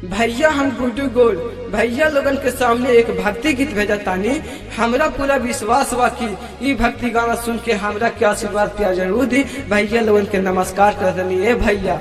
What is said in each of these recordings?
भैया हम गुड्डू गोल भैया लोगन के सामने एक भक्ति गीत भेजा तानी हमरा पूरा विश्वास बा कि ई भक्ति गाना सुन के हमरा के आशीर्वाद प्यार जरूर दी भैया लोगन के नमस्कार कर दनी ए भैया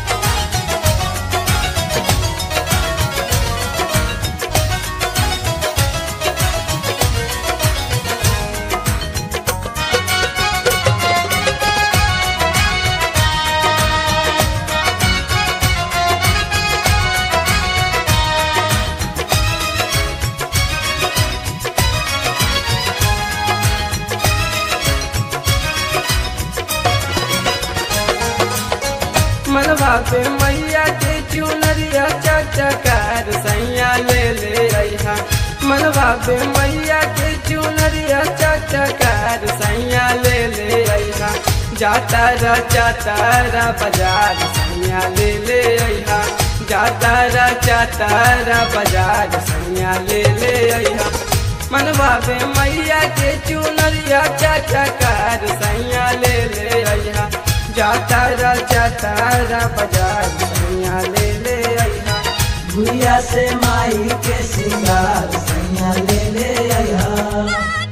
मनवा पे मैया के चुनरिया चटकार सैया ले ले अइहा मनवा पे मैया के चुनरिया चटकार सैया ले ले अइहा जाता रा जाता रा बाजार सैया ले ले अइहा जाता रा जाता रा बाजार सैया ले ले अइहा मनवा पे मैया के चुनरिया चटकार सैया ले ले अइहा जाता रा जाता रा बाजार सैया ले ले अइहा भूया से माई के सिंगार सैया ले ले आया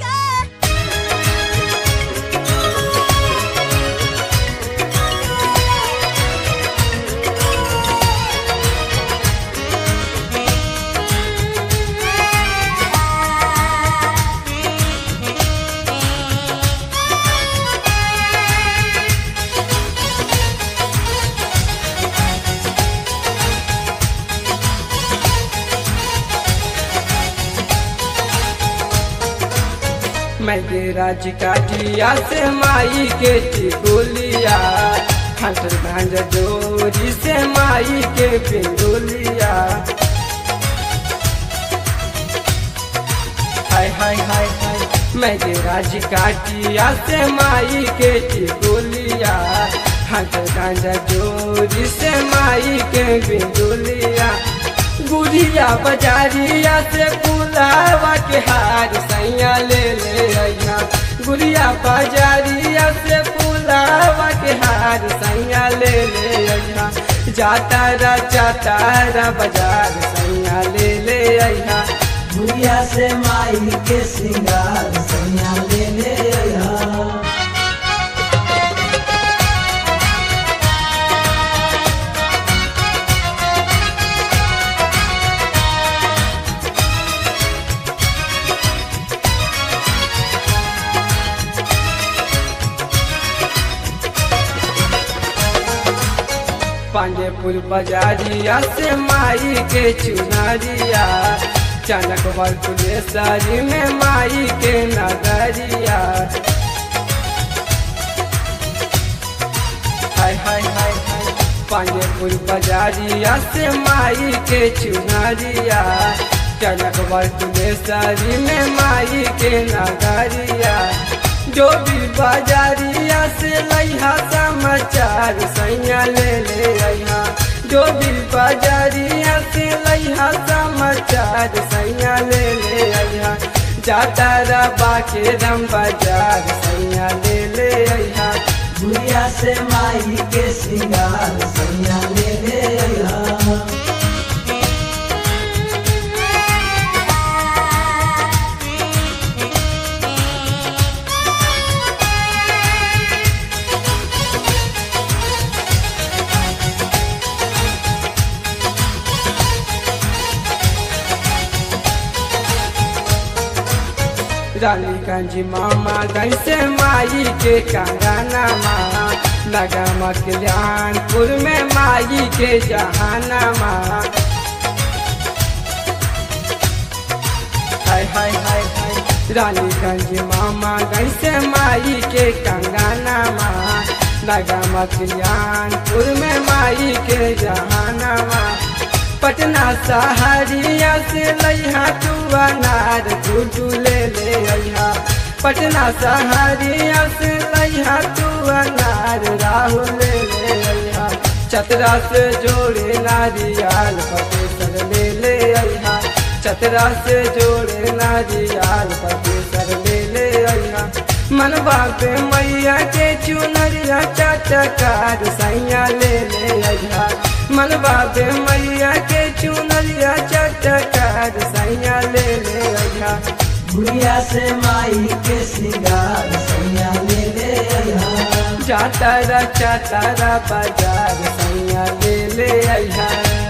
मैं राज का जिया से माई के टिकोलिया खंटर भांज जोरी से माई के पिंडोलिया हाय हाय हाय हाय मैं राज का जिया से माई के टिकोलिया खंटर भांज जोरी से माई के पिंडोलिया गुड़िया बजारिया से पुलावा के हार सैया ले ले अइहा गुड़िया बजारिया से पुलावा के हार सैया ले ले अइहा जाता रा जाता रा बाजार सैया ले ले अइहा भूया से माई के सिंगार सैया ले ले आया पांडेपुर बाजारिया से माई के चुनरिया चनक बलपुरेश्वरी में माई के नगरिया हाय हाय हाय हाय पांडेपुर बाजारिया से माई के चुनरिया चनक बलपुरेश्वरी में माई के नगरिया जो भी बाजारिया से लइहा समाचार सैया ले ले अइहा जो भी बाजारिया से लइहा समाचार सैया ले ले अइहा जाता रबा के दम बाजार सैया ले ले अइहा भूया से माई के सिंगार सैया ले ले आया रानीगंज मामा गंज से माई के कंगना माँ नगमा कल्याणपुर में माई के जहाना माँ हाय हाय हाय हाय रानीगंज मामा गंज से माई के कंगना माँ नगमा कल्याणपुर में माई के जहाना माँ पटना सहारिया से लइहा तू अनार गुडू ले ले अइहा पटना सहारिया से लइहा तू अनार राहुल ले ले अइहा चतरा से जोड़े नारियाल पटेसर ले ले अइहा चतरा से जोड़े नारियाल पटेसर ले ले अइहा मनवा पे मैया के चुनरिया चटकार सैया ले ले अइहा मनवा पे मैया के चुन गुड़िया से माई के सिंगार सैया ले ले अइहा जातारा चातारा बाजार सैया ले ले अइहा